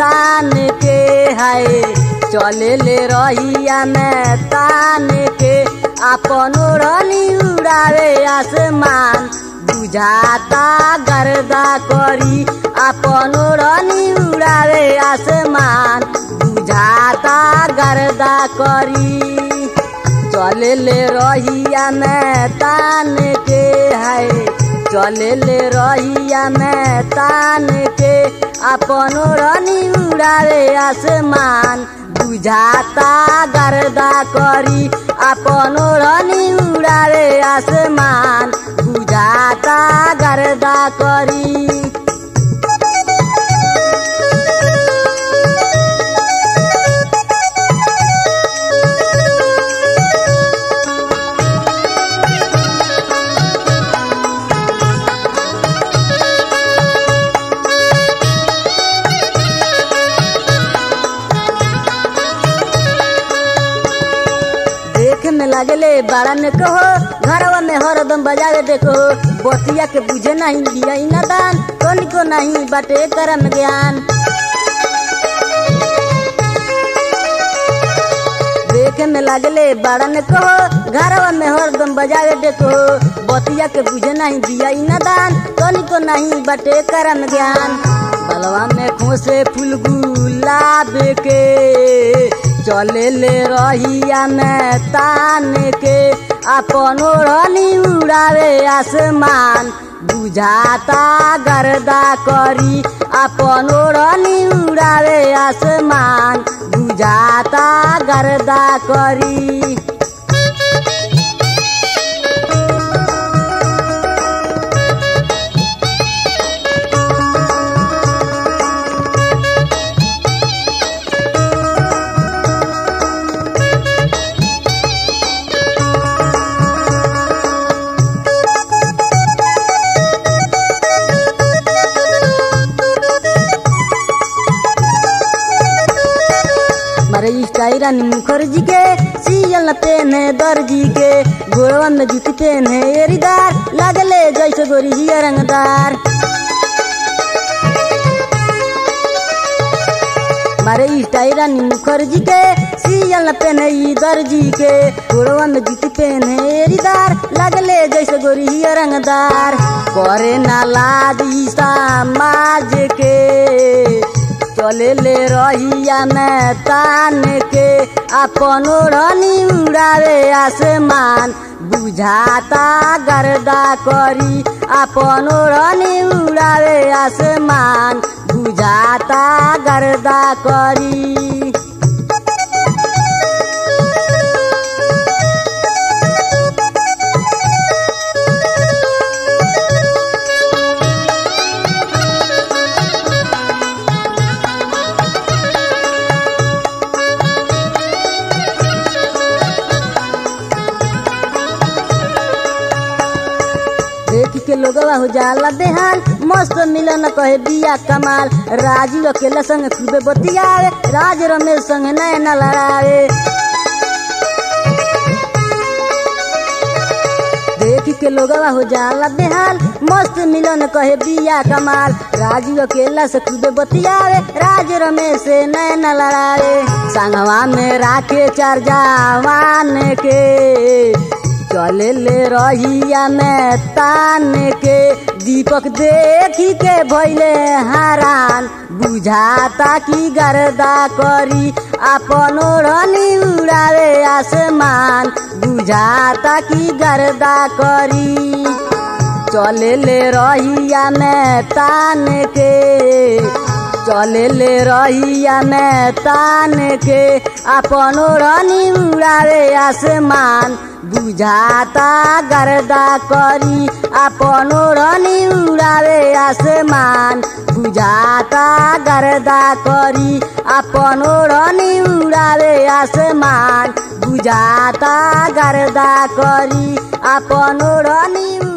तान के हाय चले ले रहिया में तान के अपन ओढ़नी उड़ावे आसमान बुझाता गर्दा करी अपन ओढ़नी उड़ावे आसमान बुझाता गर्दा करी चले ले रहिया में तान के है चले ले रहिया में तान के अपन ओढ़नी उड़ावे आसमान बुझाता गर्दा करी अपन ओढ़नी उड़ावे आसमान बुझाता गर्दा करी देखे में लागले बड़ा ने कहो घरवा में हरदम बजावे देखो बतिया के बुझे नहीं दिया न दान को नहीं बाटे करम ज्ञान देखे में लागले बड़ा ने कहो घरवा में हरदम बजावे देखो बतिया के बुझे नहीं दिया न दान को नहीं बाटे करम ज्ञान बलवा में खोसे फूल गुलाब के चले ले रहिया में तान के अपन ओढ़नी उड़ावे आसमान बुझाता गर्दा करी अपन ओढ़नी उड़ावे आसमान बुझाता गर्दा करी मारे स्टाइल रानी मुखर्जी के सीयल न पेन है दर्जी के गोरवा में जूती पेन है एरीदार लगले जैसे गोरी हिया रंगदार मारे स्टाइल रानी मुखर्जी के सीयल न पेन है ई दर्जी के गोरवा में जूती पेन है एरीदार लगले जैसे गोरी हिया रंगदार करे ना लाज ई समाज के चले ले रहिया में तान के अपन ओढ़नी उड़ावे आसमान बुझाता गर्दा करी अपन ओढ़नी उड़ावे आसमान बुझाता गर्दा करी देख के लोगवा हो जाला बेहाल मस्त मिलन कहे बिया कमाल राजीव अकेला संग खूबे बतियावे राज रमेश संग नैन लड़ावे देख के लोगवा हो जाला बेहाल मस्त मिलन कहे बिया कमाल राजीव अकेला से खूबे बतियावे राज रमेश से नैन लड़ावे संगवा में राखे चार जवान के चले ले रहिया में तान के दीपक देखी के भैले हरान बुझाता की गर्दा करी अपन ओढ़नी उड़ावे आसमान बुझाता की गर्दा करी चले ले रहिया में तान के चले ले रहिया में तान के अपन ओढ़नी उड़ावे आसमान बुझाता गर्दा करी अपन ओढ़नी उड़ावे आसमान बुझाता गर्दा करी अपन ओढ़नी उड़ावे आसमान बुझाता गर्दा करी अपन ओढ़नी